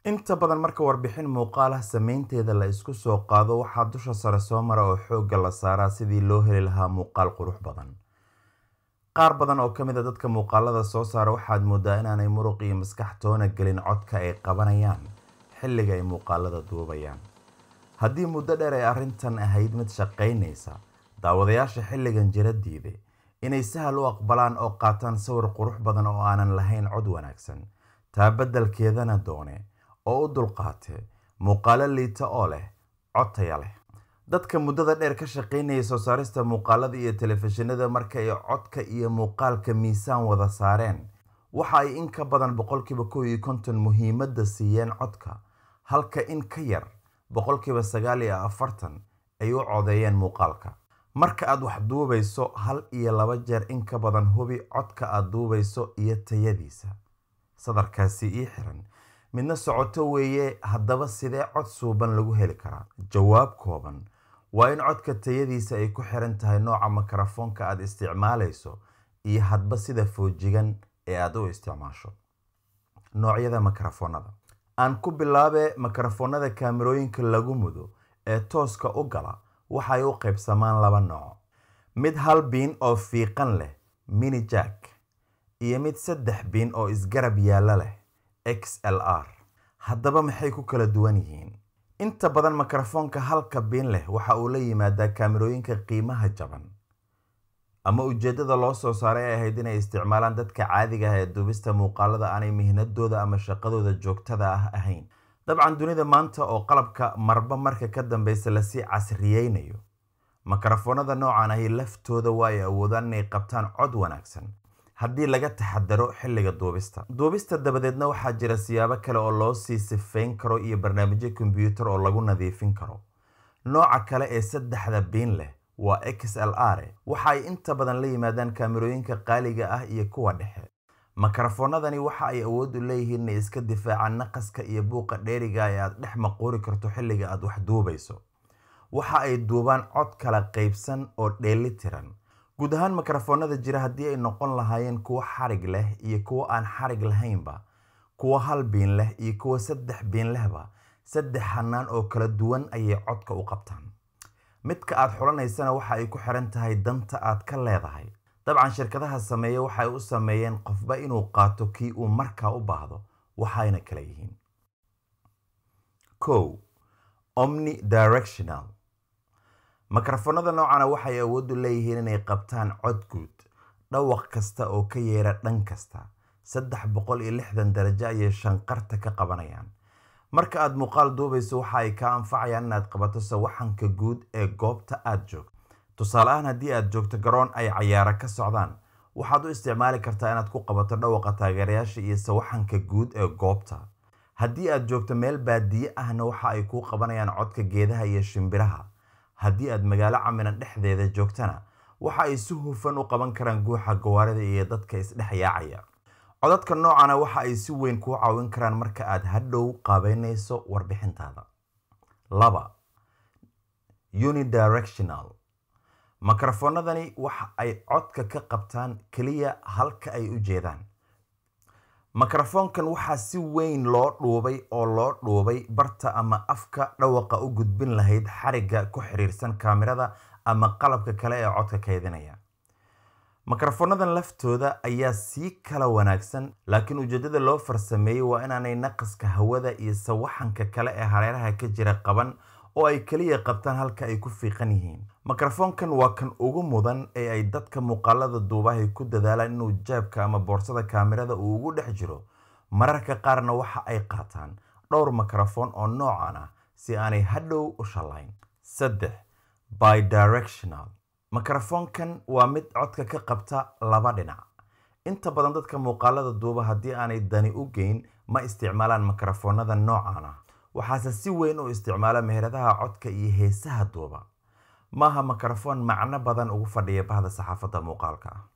inta badan marka warbixin muuqaal ah samaynteeda la isku soo qaado waxaa dusha sare soo mara oo xoogga la saaraa sidii loo heli lahaa muuqaal qurux badan qaar badan oo ka mid a dadka muuqaalada soo saara waxaad moodaa inaanay muruq iyo maskax toona gelin codka ay qabanayaan xilliga ay muuqaalada duubayaan haddii muddo dheer ay arrintan ahayd mid shaqaynaysa daawadayaasha xilligan jira diide inay sahal u aqbalaan oo qaataan sawir qurux badan oo aanan lahayn cod wanaagsan taa beddelkeedana doone oo u dulqaate muuqaalo liita oo leh cod taya leh dadka muddada dheer ka shaqaynaya soo saarista muuqaalada iyo telefishinada marka ay codka iyo muuqaalka miisaan wada saareen waxa ay in ka badan boqolkiiba kow iyo konton muhiimadda siiyeen codka halka in ka yar boqolkiiba sagaal iyo afartan ay u codeeyeen muuqaalka marka aad wax duubayso hal iyo laba jeer in ka badan hubi codka aad duubayso iyo tayadiisa sadarkaasi ii xiran midna socoto weeye haddaba sidee cod suuban lagu heli karaa jawaab kooban waa in codka tayadiisa ay ku xiran tahay nooca makarafoonka aad isticmaalayso iyo hadba sida foojigan ee aad u isticmaasho noocyada makarafoonada aan ku bilaabe makarafoonada kaamirooyinka lagu mudo ee tooska u gala waxay u qaybsamaan laba nooc mid hal biin oo fiiqan leh mini jack iyo mid saddex biin oo isgarab yaalla leh x l r haddaba maxay ku kala duwan yihiin inta badan makarafoonka halka biin leh waxa uu la yimaadaa kaamirooyinka qiimaha jaban ama ujeeddada loo soo saaray ay ahayd inay isticmaalaan dadka caadiga ah ee duubista muuqaalada aanay mihnadooda ama shaqadooda joogtada ah ahayn dabcan dunida maanta oo qalabka marba marka ka dambeysa lasii casriyeynayo makarafoonada noocan ahi laftooda waa ay awoodaan inay qabtaan cod wanaagsan haddii laga taxadaro xilliga duubista duubista dabadeedna waxaa jira siyaabo kale oo loo sii sifeyn karo iyo barnaamijyo kombyuutar oo lagu nadiifin karo nooca kale ee saddexda biin leh waa x l r waxa ay inta badan la yimaadaan kaamirooyinka qaaliga ah iyo kuwa dhexe makarafoonadani waxa ay awood u leeyihiin inay iska difaacaan naqaska iyo buuqa dheeriga ee aad dhex maquuri karto xilliga aad wax duubayso waxa ay duubaan cod kala qaybsan oo dheeli tiran guud ahaan makarafoonada jira haddii ay noqon lahaayeen kuwo xarig leh iyo kuwo aan xarig lahaynba kuwo hal biin leh iyo kuwo saddex biin lehba saddex hanaan oo kala duwan ayay codka u qabtaan midka aad xulanaysana waxa ay ku xiran tahay danta aad ka leedahay dabcan shirkadaha sameeya waxay u sameeyeen qofba inuu qaato kii uu markaa u baahdo waxayna kala yihiin kow omni directional makarafoonada noocana waxay awood u leeyihiin inay qabtaan cod guud dhawaq kasta oo ka yeera dhan kasta saddex boqol iyo lixdan darajo ayay shanqarta ka qabanayaan marka aad muuqaal duubayso waxa ay kaa anfacayaan inaad qabato sawaxanka guud ee goobta aad joogto tusaale ahaan haddii aad joogto garoon ay cayaara ka socdaan waxaad u isticmaali kartaa inaad ku qabato dhawaqa taageerayaasha iyo sawaxanka guud ee goobta haddii aad joogto meel baadiye ahna waxa ay kuu qabanayaan codka geedaha iyo shimbiraha haddii aad magaalo caminan dhexdeeda joogtana waxa ay si hufan u qaban karaan guuxa gawaarida iyo dadka isdhex yaacaya codadka noocana waxa ay si weyn kuu caawin karaan marka aad hadhow qaabeynayso warbixintaada laba unidirectional makarafoonadani waxa ay codka ka qabtaan keliya halka ay u jeedaan makarafoonkan waxaa si weyn loo dhuubay oo loo dhuubay barta ama afka dhawaqa u gudbin lahayd xarigga ku xiriirsan kaamirada ama qalabka kale ee codka kaydinaya makarafonadan laftooda ayaa sii kala wanaagsan laakiin ujeedada loo farsameeyey waa inaanay naqaska hawada iyo sawaxanka kale ee hareeraha ka jira qaban oo ay keliya qabtaan halka ay ku fiiqan yihiin makarafoonkan waa kan ugu mudan ee ay dadka muuqaalada duubahay ku dadaalaan inuu jaabka ama boorsada kaamirada uu ugu dhex jiro mararka qaarna waxa ay qaataan dhowr makarafoon oo noocan ah si aanay hadhow u shallayn saddex bidirectional makarafoonkan waa mid codka ka qabta laba dhinac inta badan dadka muuqaalada duuba haddii aanay dani u geyn ma isticmaalaan makarafoonada noocan ah waxaase si weyn u isticmaala meheradaha codka iyo heesaha duuba maaha makarafoon macno badan ugu fadhiya bahda saxaafadda muuqaalka ah